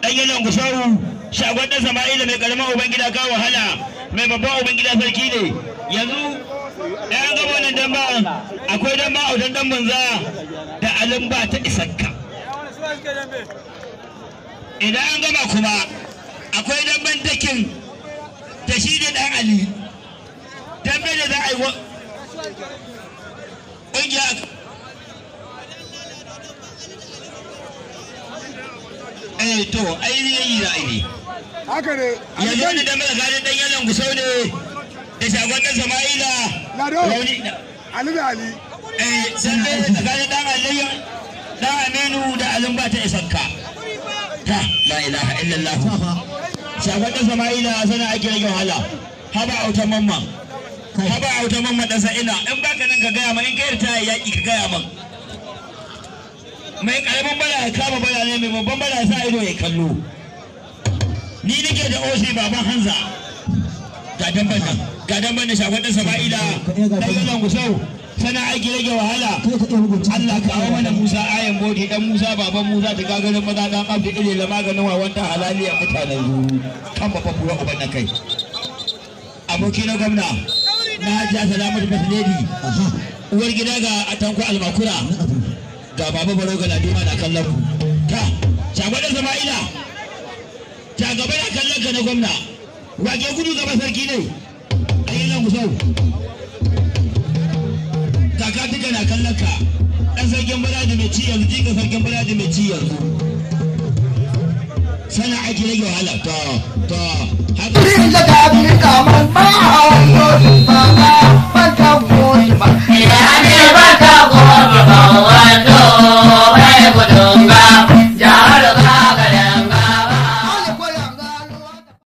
dan yalan gusau shagon dan sama'ila mai karamin ubangida ka wahala mai babban ubangida sarki ne yanzu ɗayan gaba wannan damba akwai damba a wajen dan banza da alin ba ta isakka idan an gama kuma akwai damban dakin da shi da dan ali dambe da za a yi ƙungiya eh to ainihin yi ra'ayi haka ne yanzu wani dambe tsakanin dan yalan gusau ne da shagon dan sama'ila Lado. rauni ali da ali eh dambe tsakanin dan aliyu dan aminu da alin ba ta isanka ta la ilaha illallah shagon dan sama'ila sana ake rage wahala haba autan mamman haba autan mamman dan sa'ina in baka nan ka gaya ma in kai ta yaki ka gaya man mai karamin bala ya kama bala ne mai babban bala ya sa ido ya kallo ni nake da osi baban hanza ga damban nan ga damban da shagon dan sama'ila dan yalan gusau sana aiki rage wahala Allah ka hawa mana Musa ayan bodi dan Musa baban Musa ta gagarin maza dan abdu ile la maganin wawan ta halaliya mutanen zuru kan babban buwa uban na kai aboki na gwamna na hajiya salamatu fasiledi uwar gida ga atanku almakura ga baba baro ga ladima na kallon ku ta shagon dan sama'ila ta gaba na kallon ka na gwamna wake gudu gaba sarki ne ayyana gusau kaka duka na kallon ka ɗan sarkin balaji mai ci yanzu jika sarkin balaji mai ci yanzu sana ake rage wahala to to haka Ringa da abin kamar ba a wani ba ba ban kan koyi ba. Ina ne ban